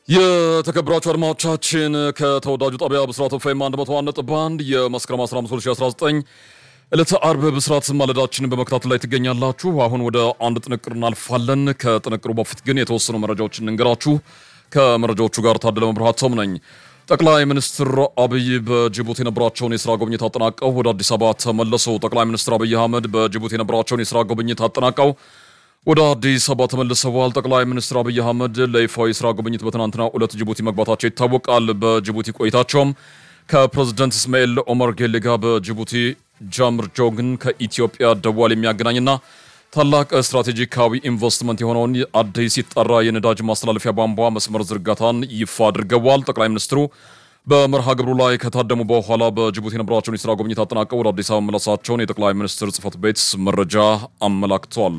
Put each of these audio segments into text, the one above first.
የተከበራችሁ አድማጮቻችን ከተወዳጁ ጣቢያ ብስራት ኤፍኤም 101.1 የመስከረም 15 2019 ዕለተ አርብ ብስራት ማለዳችንን በመከታተል ላይ ትገኛላችሁ። አሁን ወደ አንድ ጥንቅር እናልፋለን። ከጥንቅሩ በፊት ግን የተወሰኑ መረጃዎችን እንንገራችሁ። ከመረጃዎቹ ጋር ታደለ መብርሃቶም ነኝ። ጠቅላይ ሚኒስትር አብይ በጅቡቲ የነበራቸውን የስራ ጉብኝት አጠናቀው ወደ አዲስ አበባ ተመለሱ። ጠቅላይ ሚኒስትር አብይ አህመድ በጅቡቲ የነበራቸውን የስራ ጉብኝት አጠናቀው ወደ አዲስ አበባ ተመልሰዋል። ጠቅላይ ሚኒስትር አብይ አህመድ ለይፋዊ የስራ ጉብኝት በትናንትናው ዕለት ጅቡቲ መግባታቸው ይታወቃል። በጅቡቲ ቆይታቸውም ከፕሬዝደንት እስማኤል ኦመር ጌሌ ጋር በጅቡቲ ጃምር ጆግን ከኢትዮጵያ ደዋል የሚያገናኝና ታላቅ ስትራቴጂካዊ ኢንቨስትመንት የሆነውን አዲስ ሲጠራ የነዳጅ ማስተላለፊያ ቧንቧ መስመር ዝርጋታን ይፋ አድርገዋል። ጠቅላይ ሚኒስትሩ በመርሃ ግብሩ ላይ ከታደሙ በኋላ በጅቡቲ የነበራቸውን የስራ ጉብኝት አጠናቀው ወደ አዲስ አበባ መመለሳቸውን የጠቅላይ ሚኒስትር ጽህፈት ቤት መረጃ አመላክቷል።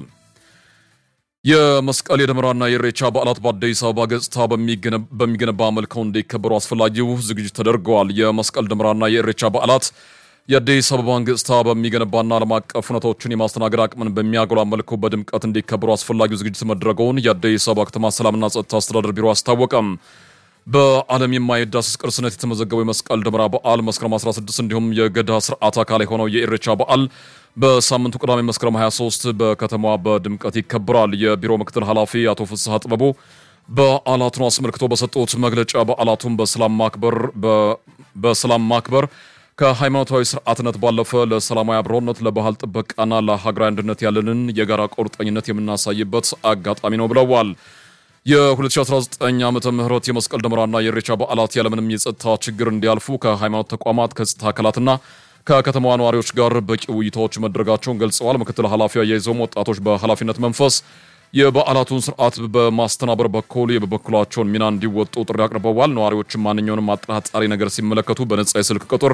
የመስቀል የደመራና የኢሬቻ በዓላት በአዲስ አበባ ገጽታ በሚገነባ መልከው እንዲከበሩ አስፈላጊው ዝግጅት ተደርገዋል። የመስቀል ደመራና የኢሬቻ በዓላት የአዲስ አበባን ገጽታ በሚገነባና ዓለም አቀፍ ሁነቶችን የማስተናገድ አቅምን በሚያጎላ መልኩ በድምቀት እንዲከበሩ አስፈላጊው ዝግጅት መድረገውን የአዲስ አበባ ከተማ ሰላምና ጸጥታ አስተዳደር ቢሮ አስታወቀም። በዓለም የማይዳሰስ ቅርስነት የተመዘገበው የመስቀል ደመራ በዓል መስከረም 16 እንዲሁም የገዳ ስርዓት አካል የሆነው የኢሬቻ በዓል በሳምንቱ ቅዳሜ መስከረም 23 በከተማዋ በድምቀት ይከበራል። የቢሮ ምክትል ኃላፊ አቶ ፍስሐ ጥበቡ በዓላቱን አስመልክቶ በሰጡት መግለጫ በዓላቱን በሰላም ማክበር በሰላም ማክበር ከሃይማኖታዊ ስርዓትነት ባለፈ ለሰላማዊ አብሮነት፣ ለባህል ጥበቃና ለሀገራዊ አንድነት ያለንን የጋራ ቁርጠኝነት የምናሳይበት አጋጣሚ ነው ብለዋል። የ2019 ዓመተ ምህረት የመስቀል ደመራና የኢሬቻ በዓላት ያለምንም የጸጥታ ችግር እንዲያልፉ ከሃይማኖት ተቋማት ከጸጥታ አካላትና ከከተማዋ ነዋሪዎች ጋር በቂ ውይይቶች መድረጋቸውን ገልጸዋል። ምክትል ኃላፊው አያይዘውም ወጣቶች በኃላፊነት መንፈስ የበዓላቱን ስርዓት በማስተናበር በኩል የበኩላቸውን ሚና እንዲወጡ ጥሪ አቅርበዋል። ነዋሪዎችም ማንኛውንም አጠራጣሪ ነገር ሲመለከቱ በነጻ የስልክ ቁጥር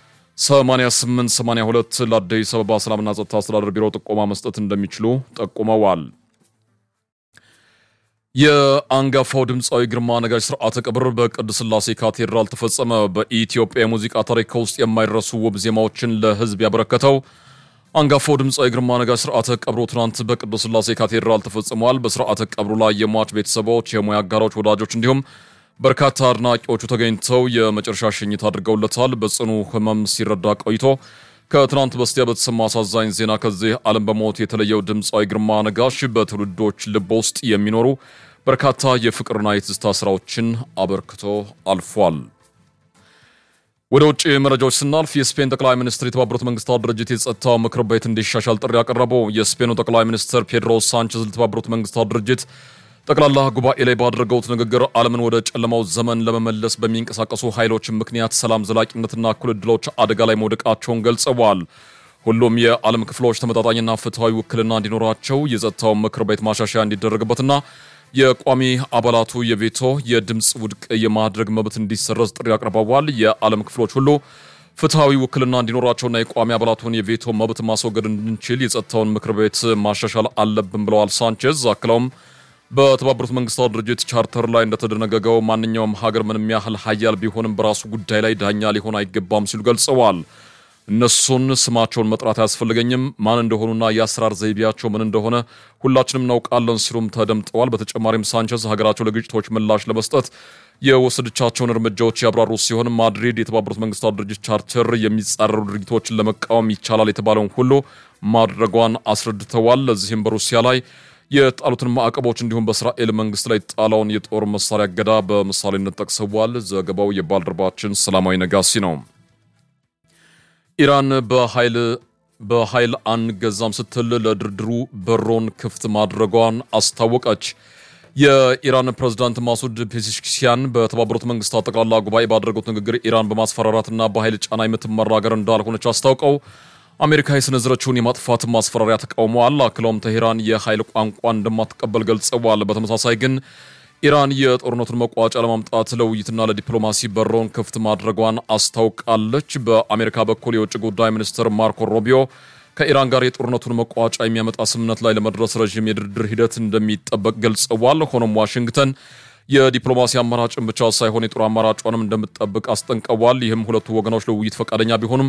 8882 ለአዲስ አበባ ሰላምና ጸጥታ አስተዳደር ቢሮ ጥቆማ መስጠት እንደሚችሉ ጠቁመዋል። የአንጋፋው ድምፃዊ ግርማ ነጋሽ ስርዓተ ቀብር በቅድስት ሥላሴ ካቴድራል ተፈጸመ። በኢትዮጵያ የሙዚቃ ታሪክ ውስጥ የማይረሱ ውብ ዜማዎችን ለሕዝብ ያበረከተው አንጋፋው ድምፃዊ ግርማ ነጋሽ ስርዓተ ቀብሩ ትናንት በቅድስት ሥላሴ ካቴድራል ተፈጽሟል። በስርዓተ ቀብሩ ላይ የሟች ቤተሰቦች፣ የሙያ አጋሮች፣ ወዳጆች እንዲሁም በርካታ አድናቂዎቹ ተገኝተው የመጨረሻ ሽኝት አድርገውለታል። በጽኑ ሕመም ሲረዳ ቆይቶ ከትናንት በስቲያ በተሰማ አሳዛኝ ዜና ከዚህ ዓለም በሞት የተለየው ድምፃዊ ግርማ ነጋሽ በትውልዶች ልብ ውስጥ የሚኖሩ በርካታ የፍቅርና የትዝታ ስራዎችን አበርክቶ አልፏል። ወደ ውጭ መረጃዎች ስናልፍ የስፔን ጠቅላይ ሚኒስትር የተባበሩት መንግስታት ድርጅት የጸጥታው ምክር ቤት እንዲሻሻል ጥሪ ያቀረቡ የስፔኑ ጠቅላይ ሚኒስትር ፔድሮ ሳንቼዝ ለተባበሩት መንግስታት ድርጅት ጠቅላላ ጉባኤ ላይ ባደረገውት ንግግር ዓለምን ወደ ጨለማው ዘመን ለመመለስ በሚንቀሳቀሱ ኃይሎች ምክንያት ሰላም፣ ዘላቂነትና እኩል ዕድሎች አደጋ ላይ መውደቃቸውን ገልጸዋል። ሁሉም የዓለም ክፍሎች ተመጣጣኝና ፍትሐዊ ውክልና እንዲኖራቸው የጸጥታው ምክር ቤት ማሻሻያ እንዲደረግበትና የቋሚ አባላቱ የቬቶ የድምፅ ውድቅ የማድረግ መብት እንዲሰረዝ ጥሪ አቅርበዋል። የዓለም ክፍሎች ሁሉ ፍትሐዊ ውክልና እንዲኖራቸውና የቋሚ አባላቱን የቬቶ መብት ማስወገድ እንድንችል የጸጥታውን ምክር ቤት ማሻሻል አለብን ብለዋል ሳንቼዝ አክለውም በተባበሩት መንግስታት ድርጅት ቻርተር ላይ እንደተደነገገው ማንኛውም ሀገር ምንም ያህል ሀያል ቢሆንም በራሱ ጉዳይ ላይ ዳኛ ሊሆን አይገባም ሲሉ ገልጸዋል። እነሱን ስማቸውን መጥራት አያስፈልገኝም፣ ማን እንደሆኑና የአሰራር ዘይቤያቸው ምን እንደሆነ ሁላችንም እናውቃለን ሲሉም ተደምጠዋል። በተጨማሪም ሳንቸዝ ሀገራቸው ለግጭቶች ምላሽ ለመስጠት የወሰደቻቸውን እርምጃዎች ያብራሩ ሲሆን ማድሪድ የተባበሩት መንግስታት ድርጅት ቻርተር የሚጻረሩ ድርጊቶችን ለመቃወም ይቻላል የተባለውን ሁሉ ማድረጓን አስረድተዋል። ለዚህም በሩሲያ ላይ የጣሉትን ማዕቀቦች እንዲሁም በእስራኤል መንግስት ላይ ጣለውን የጦር መሳሪያ እገዳ በምሳሌነት ጠቅሰዋል። ዘገባው የባልደረባችን ሰላማዊ ነጋሲ ነው። ኢራን በኃይል በኃይል አንገዛም ስትል ለድርድሩ በሮን ክፍት ማድረጓን አስታወቀች። የኢራን ፕሬዝዳንት ማሱድ ፔዜሽኪያን በተባበሩት መንግስታት ጠቅላላ ጉባኤ ባደረጉት ንግግር ኢራን በማስፈራራትና በኃይል ጫና የምትመራ ሀገር እንዳልሆነች አስታውቀው አሜሪካ የሰነዘረችውን የማጥፋት ማስፈራሪያ ተቃውመዋል። አክለውም ተሄራን የኃይል ቋንቋ እንደማትቀበል ገልጸዋል። በተመሳሳይ ግን ኢራን የጦርነቱን መቋጫ ለማምጣት ለውይይትና ለዲፕሎማሲ በሮን ክፍት ማድረጓን አስታውቃለች። በአሜሪካ በኩል የውጭ ጉዳይ ሚኒስትር ማርኮ ሮቢዮ ከኢራን ጋር የጦርነቱን መቋጫ የሚያመጣ ስምምነት ላይ ለመድረስ ረዥም የድርድር ሂደት እንደሚጠበቅ ገልጸዋል። ሆኖም ዋሽንግተን የዲፕሎማሲ አማራጭን ብቻ ሳይሆን የጦር አማራጯንም እንደምትጠብቅ አስጠንቀዋል። ይህም ሁለቱ ወገኖች ለውይይት ፈቃደኛ ቢሆኑም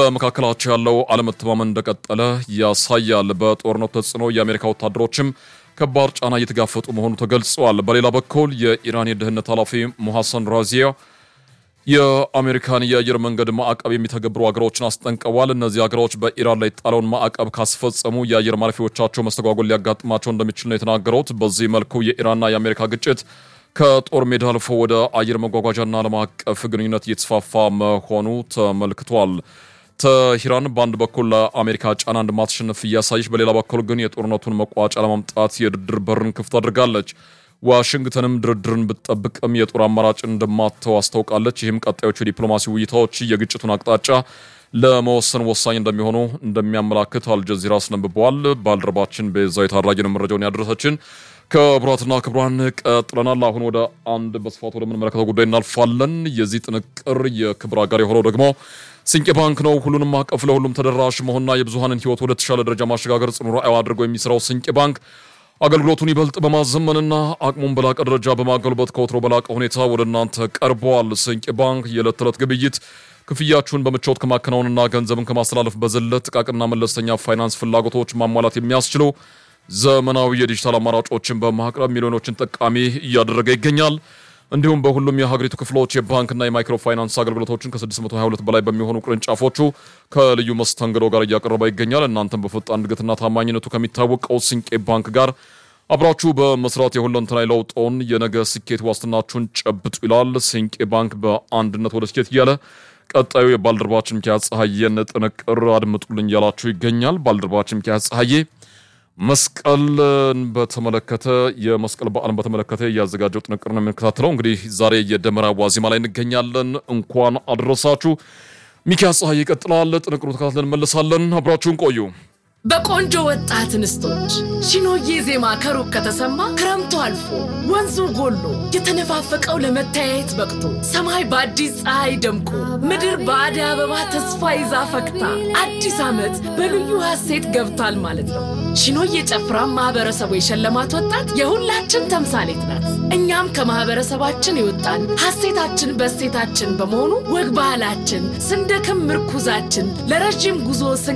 በመካከላቸው ያለው አለመተማመን እንደቀጠለ ያሳያል። በጦርነቱ ተጽዕኖ የአሜሪካ ወታደሮችም ከባድ ጫና እየተጋፈጡ መሆኑ ተገልጸዋል። በሌላ በኩል የኢራን የደህንነት ኃላፊ ሙሐሰን ራዚያ የአሜሪካን የአየር መንገድ ማዕቀብ የሚተገብሩ ሀገሮችን አስጠንቀዋል። እነዚህ ሀገሮች በኢራን ላይ ጣለውን ማዕቀብ ካስፈጸሙ የአየር ማረፊያዎቻቸው መስተጓጎል ሊያጋጥማቸው እንደሚችል ነው የተናገሩት። በዚህ መልኩ የኢራንና የአሜሪካ ግጭት ከጦር ሜዳ አልፎ ወደ አየር መጓጓዣና ዓለም አቀፍ ግንኙነት እየተስፋፋ መሆኑ ተመልክቷል። ተሂራን በአንድ በኩል ለአሜሪካ ጫና እንደማትሸነፍ እያሳየች፣ በሌላ በኩል ግን የጦርነቱን መቋጫ ለማምጣት የድርድር በርን ክፍት አድርጋለች። ዋሽንግተንም ድርድርን ብትጠብቅም የጦር አማራጭን እንደማተው አስታውቃለች። ይህም ቀጣዮቹ የዲፕሎማሲ ውይይታዎች የግጭቱን አቅጣጫ ለመወሰን ወሳኝ እንደሚሆኑ እንደሚያመላክት አልጀዚራ አስነብበዋል። ባልደረባችን ቤዛዊት አድራጊን መረጃውን ያደረሰችን። ክቡራትና ክቡራን ቀጥለናል። አሁን ወደ አንድ በስፋት ወደምንመለከተው ጉዳይ እናልፋለን። የዚህ ጥንቅር የክብር አጋር የሆነው ደግሞ ስንቄ ባንክ ነው። ሁሉንም አቀፍ ለሁሉም ተደራሽ መሆንና የብዙሀንን ሕይወት ወደ ተሻለ ደረጃ ማሸጋገር ጽኑ ራዕዩ አድርጎ የሚሰራው ስንቄ ባንክ አገልግሎቱን ይበልጥ በማዘመንና አቅሙን በላቀ ደረጃ በማጎልበት ከወትሮ በላቀ ሁኔታ ወደ እናንተ ቀርበዋል። ስንቄ ባንክ የዕለት ተዕለት ግብይት ክፍያችሁን በምቾት ከማከናወንና ገንዘብን ከማስተላለፍ በዘለት ጥቃቅንና መለስተኛ ፋይናንስ ፍላጎቶች ማሟላት የሚያስችሉ ዘመናዊ የዲጂታል አማራጮችን በማቅረብ ሚሊዮኖችን ጠቃሚ እያደረገ ይገኛል። እንዲሁም በሁሉም የሀገሪቱ ክፍሎች የባንክና የማይክሮ ፋይናንስ አገልግሎቶችን ከ622 በላይ በሚሆኑ ቅርንጫፎቹ ከልዩ መስተንግዶ ጋር እያቀረበ ይገኛል። እናንተም በፈጣን እድገትና ታማኝነቱ ከሚታወቀው ስንቄ ባንክ ጋር አብራችሁ በመስራት የሁለንተናዊ ለውጦን የነገ ስኬት ዋስትናችሁን ጨብጡ ይላል ስንቄ ባንክ በአንድነት ወደ ስኬት እያለ ቀጣዩ የባልደረባችን ሚኪያስ ፀሐዬን ጥንቅር አድምጡልኝ እያላችሁ ይገኛል። ባልደረባችን ሚኪያስ ፀሐዬ መስቀልን በተመለከተ የመስቀል በዓልን በተመለከተ እያዘጋጀው ጥንቅር ነው የምንከታተለው። እንግዲህ ዛሬ የደመራ ዋዜማ ላይ እንገኛለን። እንኳን አደረሳችሁ። ሚኪያስ ፀሐይ ይቀጥላል። ጥንቅሩ ተከታትለን እንመለሳለን። አብራችሁን ቆዩ። በቆንጆ ወጣት እንስቶች ሺኖዬ ዜማ ከሩቅ ከተሰማ ክረምቱ አልፎ ወንዙ ጎሎ የተነፋፈቀው ለመተያየት በቅቶ ሰማይ በአዲስ ፀሐይ ደምቆ ምድር በአደይ አበባ ተስፋ ይዛ ፈክታ አዲስ ዓመት በልዩ ሐሴት ገብቷል ማለት ነው። ሺኖዬ ጨፍራ ማህበረሰቡ የሸለማት ወጣት የሁላችን ተምሳሌት ናት። እኛም ከማህበረሰባችን የወጣን ሐሴታችን በሴታችን በመሆኑ ወግ ባህላችን ስንደክም ምርኩዛችን ለረዥም ጉዞ ስንቅ